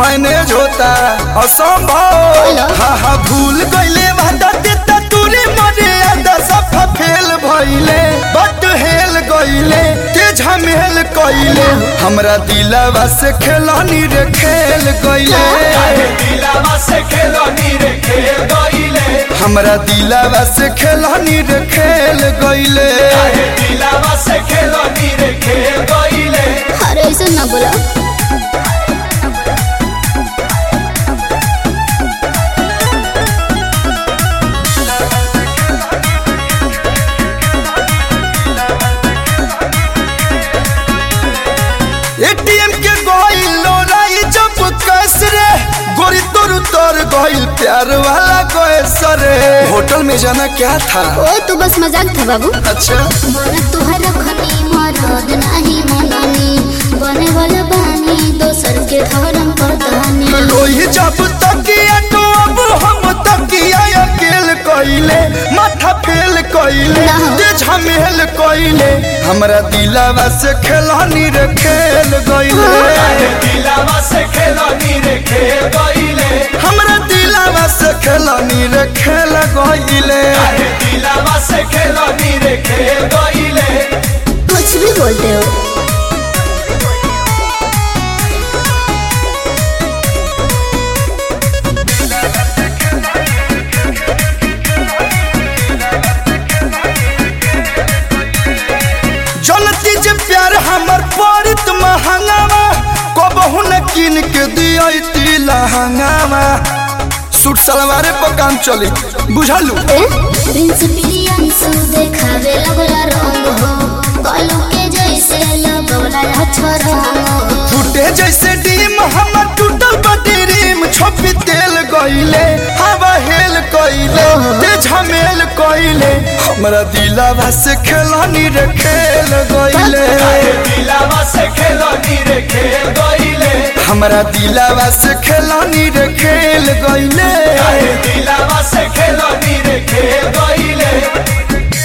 Manage होता असंभव hello. हा हा भूल गईले वादा देता तूने मरे आदा सफा फेल भइले बट हेल गईले ते झमेल कइले हमरा दिलवा से खेलानी रे खेल गईले दिलावा से खेलनी रे खेल गईले हमरा दिलवा से खेलानी रे खेल गईले दिलावा से खेलनी रे खेल गईले अरे ऐसे ना बोला एटीएम के गइल लोराई जब कैस रे गोरी तोर तोर गइल प्यार वाला कैस रे होटल में जाना क्या था ओ तू बस मजाक था बाबू अच्छा बोला तुहर खनी मरद नाही मननी बने वाला बानी दोसर के धर्म पतानी लोही जब तकिया तो अब हम तकिया अकेल कइले माथा फेल कइले ना। ते झमेल कइले हमरा दिलवा से खेलानी रे खेल गइले दिलावा से खेलनी रे खेल गईले हमरा दिलवा से खेलानी रे खेल गइले दिलावा से खेलनी रे खेल गईले कुछ भी बोलते हो जनती जे प्यार हमर पड़ित महंगावा कबहू न किन के दियती लहंगावा सूट सलवारे पर काम चली बुझलू ए प्रिंस पिलियंसु देखावे लगला रंग हो कलू के जैसे लगला अक्षर हो टूटे जैसे डीम हमर टूटल बटी रीम छोपी तेल गइले हवा हेल कइले ते झमेल कइले हमरा दिलवा से खेलानी रे खेल गइले दिलावा से खेलनी रे खेल गईले हमरा दिलवा से खेलानी रे खेल गइले दिलावा से खेलनी रे खेल गईले